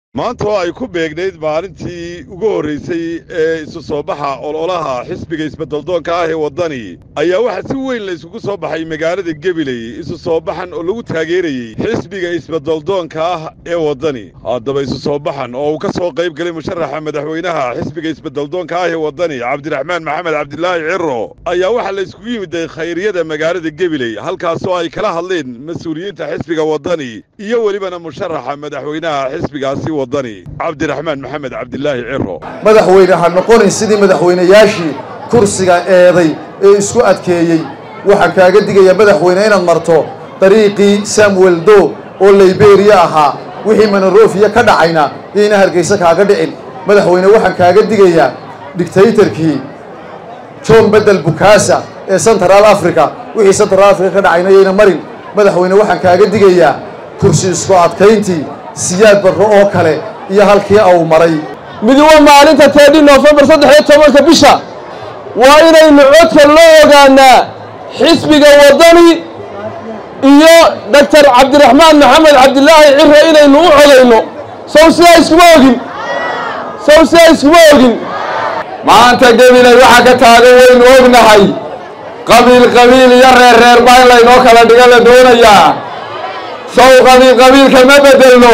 maanta oo ay ku beegnayd maalintii ugu horraysay ee isu soo baxa ololaha xisbiga isbeddeldoonka ah ee waddani ayaa waxaa si weyn la isugu soo baxay magaalada gebiley isu soo baxan oo lagu taageerayey xisbiga isbeddeldoonka ah ee waddani haddaba isu soo baxan oo uu ka soo qayb galay musharaxa madaxweynaha xisbiga isbeddeldoonka ah ee waddani cabdiraxmaan maxamed cabdilaahi ciro ayaa waxaa la isugu yimiday khayriyada magaalada gebiley halkaasoo ay kala hadleen mas-uuliyiinta xisbiga waddani iyo welibana musharaxa madaxweynaha xisbigaasi waddani cabdiraxmaan maxamed cabdilaahi ciro madaxweyne ha noqonin sidii madaxweynayaashii kursiga eeday ee isku adkeeyey waxaa kaaga digaya madaxweyne inaad marto dariiqii samuel do oo liberiya ahaa wixii monorofiya ka dhacayna yayna hargaysa kaaga dhicin madaxweyne waxaan kaaga digayaa dictaytorkii john bedel bukasa ee central africa wixii central africa ka dhacayna yayna marin madaxweyne waxaan kaaga digayaa kursi isku adkayntii siyaad barro oo kale iyo halkii au maray midi waa maalinta teedhi noofembar saddex iyo tobanka bisha waa inaynu codka loo ogaanaa xisbiga waddani iyo doctor cabdiraxmaan maxamed cabdilaahi ciro inaynu u codayno sow sidaa iskuma ogin sow sidaa iskuma ogin maanta gebilay waxaa ka taagan waynu ognahay qabiil qabiil iyo reer reer baa in laynoo kala dhiga la doonayaa sow qabiil qabiilka ma beddelno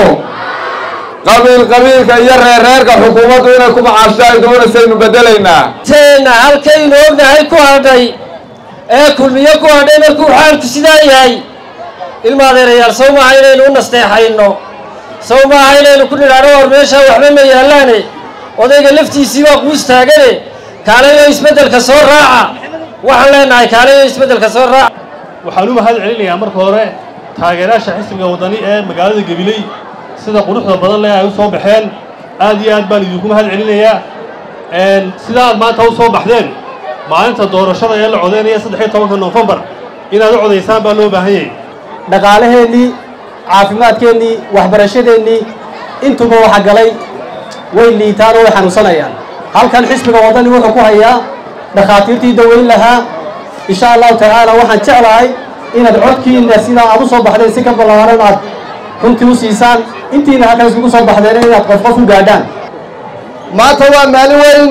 qabiil qabiilka iyo reerreerka xukuumaddu inay ku macaashto ay doonaysaynu beddelaynaa teena halkaynu ognahay ku hadhay ee kulmiyo ku hadhay markuu xaalku sidaa yahay ilma adeerayaal sow maaha inaynu u nasteexayno sow maaha inaynu ku nidhaano war meeshaa waxba ma yaallaane odayga laftiisii waa quus taagane kaalayo isbeddelka soo raaca waxaan leenahay kaalayo isbeddelka soo raaca waxaan u mahad celinayaa marka hore taageerayaasha xisbiga waddani ee magaalada gabiley sida quruxda badan leh ay u soo baxeen aad iyo aad baan idinku mahad celinayaa sida aad maanta u soo baxdeen maalinta doorashada ee la codaynaya saddex iyo tobanka noofembar inaad u codaysaan baa loo baahan yahay dhaqaalaheennii caafimaadkeennii waxbarashadeennii intuba waxa galay way liitaan oo way xanuunsanayaan halkan xisbiga waddani wuxuu ku hayaa dhakhaatiirtii daweyn lahaa insha allahu tacaala waxaan jeclahay inaad codkiina sidaa aad u soo baxdeen si ka ballaaran aad runtii u siisaan intiina halkan iskugu soo baxdeen inaad qof qof u gaadhaan maanta waa maalin weyn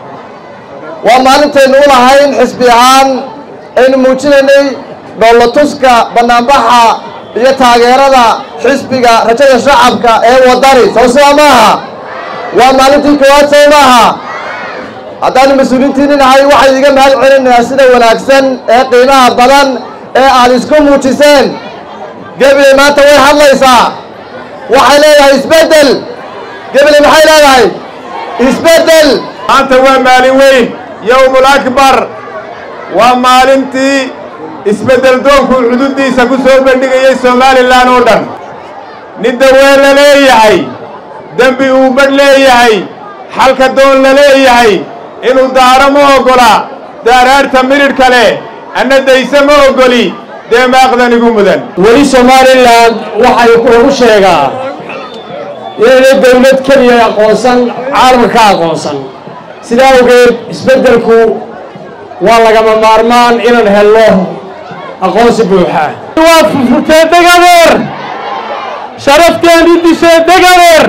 waa maalintaynu u lahayn xisbi ahaan aynu muujinaynay dhoolatuska bannaanbaxa iyo taageerada xisbiga rajada shacabka ee waddani soo sidaa maaha waa maalintii koowaad sow maaha haddaanu mas-uuliintiinni nahay waxay iga mahad celinayaa sida wanaagsan ee qiimaha badan ee aad isku muujiseen gebile maanta way hadlaysaa waxay leedahay isbeddel gebile maxay leedahay isbeddel maanta waa maalin weyn yowmul akbar waa maalintii isbeddel doonku xuduuddiisa ku soo bandhigayay somalilan oo dhan nin daween la leeyahay dembi uu badh leeyahay xalka doon la leeyahay inuu daaro ma oggola daaraarta midhidhka leh anna dayse ma oggoli dee maaqdanigu mudan weli somalilan waxay lagu sheegaa inayna dawlad keliya aqoonsan caalamka ka aqoonsan sidaa awgeed isbeddelku waa lagama maarmaan inaan helno aqoonsi buuxa waa furfurtee degadeer sharafteeni dishee degadeer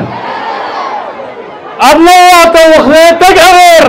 adna waa dawaqdee degadeer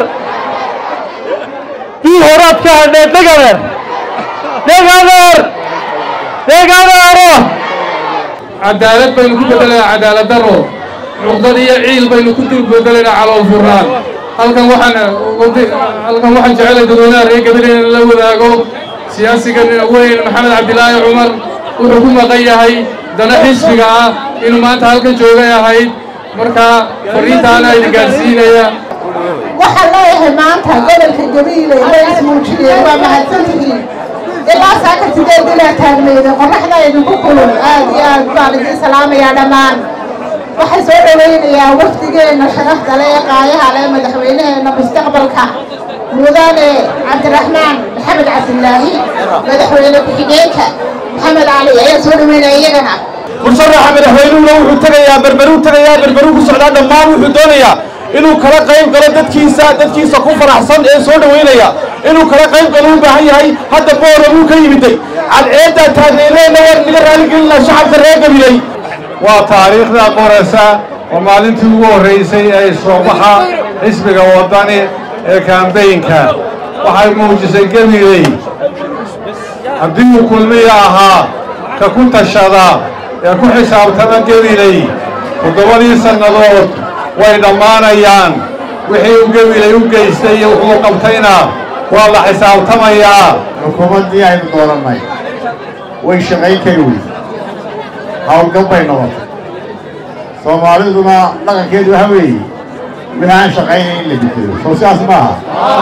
bii horaad ka hadhee degadeer degadeer degadeero cadaalad baynu ku beddelaynaa cadaalad daro cuqdad iyo ciil baynu ku dul beddelaynaa calool furnaan halkan waxaan halkan waxaan jecelay dadweynaha reer gabiley in la wadaago siyaasigan weyn maxamed cabdilaahi cumar wuxuu ku maqan yahay dana xisbiga ah inuu maanta halkan joogay ahayd markaa fariintaana idin gaadhsiinaya waxaan leeyahay maanta gobolka gabiiley way ismuujiyeen waa mahadsantihiin ilaa saaka sideed ilaa taagmayda qorraxda idinku kulun aad iyo aad baan idiin salaamayaa dhammaan waxay soo dhowaynayaa wafdigeenna sharafta le ee qaayaha le madaxweynaheenna mustaqbalka mudane cabdiraxmaan maxamed cabdilaahi madaxweyne ku-xigeenka maxamed cali ayaa soo dhaweynaya iyagana musharaxa madaxweynuhuna wuxuu tegayaa berberuu tegayaa berberuu ku socdaa dhammaan wuxuu doonayaa inuu kala qayb galo dadkiisa dadkiisa ku faraxsan ee soo dhowaynaya inuu kala qayb galo u baahan yahay hadda boora buu ka yimiday cadceeddaa taagnayneenna waan naga raaligelinaa shacabka reer gabiley waa taariikhda qoraysa waa maalintii ugu horraysay ee soobaxa xisbiga waddani ee kaambeynka waxay muujisay gebigey haddii uu kulmiya ahaa ka ku tashada ee ku xisaabtama gebiley toddobadii sannadood way dhammaanayaan wixii uu gebiley u geystay iyo wuxuu qabtayna waa la xisaabtamayaa xukuumaddii aynu doorannay way shaqayn kari wey howlgab bay noqotay soomaaliduna dhaqankeedu waxa weeye wixii aan shaqaynayn in la bedelo soo sidaas maaha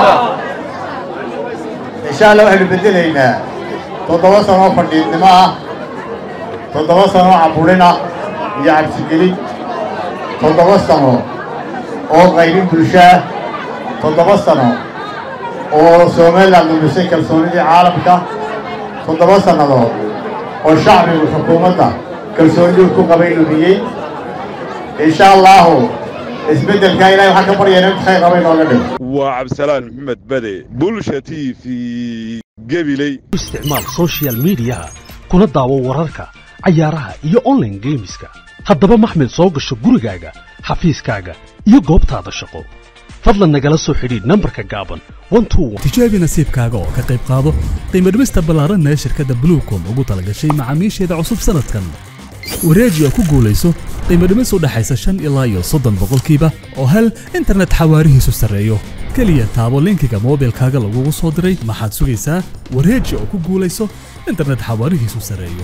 insha allah waxaynu beddelaynaa toddoba sanoo fadhiidnimo ah toddoba sanoo caburina iyo cabsigelin toddoba sano oo qaybin bulshaah toddoba sano oo somalilan lumisay kalsoonidii caalamka toddoba sannadood oo shacbigu xukuumadda kalsoonidii ku qabay lumiyey insha allaahu isbeddelkaa ilahay waxaan ka baryayna in khayr qabay nooga dhigo waa cabdisalaan maxamed bade bulsha t v gebiley isticmaal social midiyaha kuna daawo wararka cayaaraha iyo online geemiska haddaba maxmed soo gasho gurigaaga xafiiskaaga iyo goobtaada shaqo fadlan nagala soo xidhiidh nambarka gaaban tijaabi nasiibkaaga oo ka qayb qaado qiimo dhimista ballaaranna ee shirkadda bluecom ugu talagashay macaamiisheeda cusub sannadkan wareeji oo ku guulayso qiimo dhimis u dhaxaysa shan ilaa iyo soddon boqolkiiba oo hel internet xawaarihiisu sarreeyo keliya taabo linkiga moobilkaaga lagugu soo diray maxaad sugaysaa wareeji oo ku guulayso internet xawaarihiisu sarreeyo